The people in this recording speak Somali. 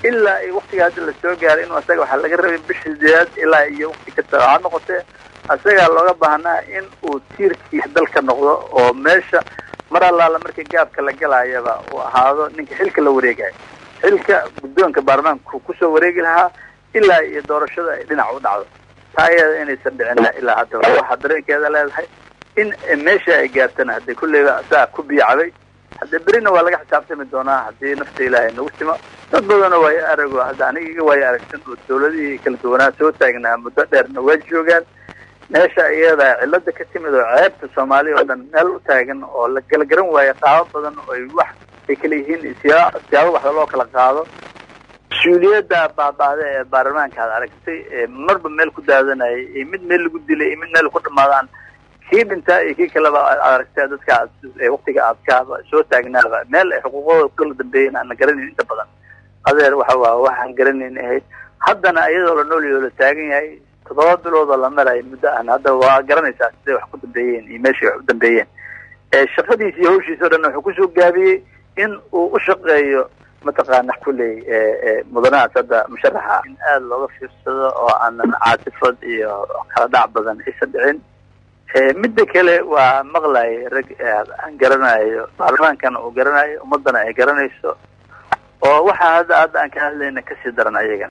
ilaa iyo waktiga hadda lasoo gaaray inuu asaga waxaa laga rabay bisha sideedaad ilaa iyo wakti kasta ha noqotee asagaa looga baahnaa in uu tiirkii dalka noqdo oo meesha mar allaala markii gaabka la galayaba uu ahaado ninka xilka la wareegayo xilka guddoonka baarlamaanka kusoo wareegi lahaa ilaa iyo doorashada ay dhinac u dhacdo taa iyada inaysan dhicin ilaa haddaba waxaa dareenkeeda leedahay in meesha ay gaartana haddii kulleyba saa ku biicabay haddee berina waa laga xisaabtami doonaa haddii nafta ilaahay nagu timo dad badanoo waayo arago hadda aniga iga waayo aragsan oo dawladihii kala duwanaa soo taagnaa muddo dheerna waa joogaan meesha iyada cilada ka timid oo ceebta soomaaliya oo dhan meel u taagan oo la kala garan waayo qaabo badan oo ay wax ay kala yihiin siyaa siyaabo waxda loo kala qaado mas-uuliyadda baaba'da ee baarlamaanka ad aragtay ee marba meel ku daadanayay iyo mid meel lagu dilay iyo mid meel ku dhamaadaan kii dhintaa iyo kii kaleba ad aragtay dadka waktiga aadkaaba soo taagnaaba meel ay xuquuqdooda kukala dambeeyeen aan la garanayn inta badan adeer waxa waa waxaan garanayn ahayd haddana iyadoo la noolyo la taagan yahay toddoba biloodoo la marayo muddo aan hadda waa garanaysaa siday wax ku dambeeyeen iyo meeshay wax u dambeeyeen shaqadiisa iyo hawshiisa o dhan wuxuu kusoo gaabiyey in uu u shaqeeyo mataqaana kulley mudanahaas hadda musharaxa in aada looga fiirsado oo aanan caatifad iyo kala dhac badan aysan dhicin midda kale waa maqlayay rag aan garanayo baarlamaankana uu garanayo ummaddana ay garanayso oo waxaa hadda hadda aan ka hadlayna kasii daran ayagan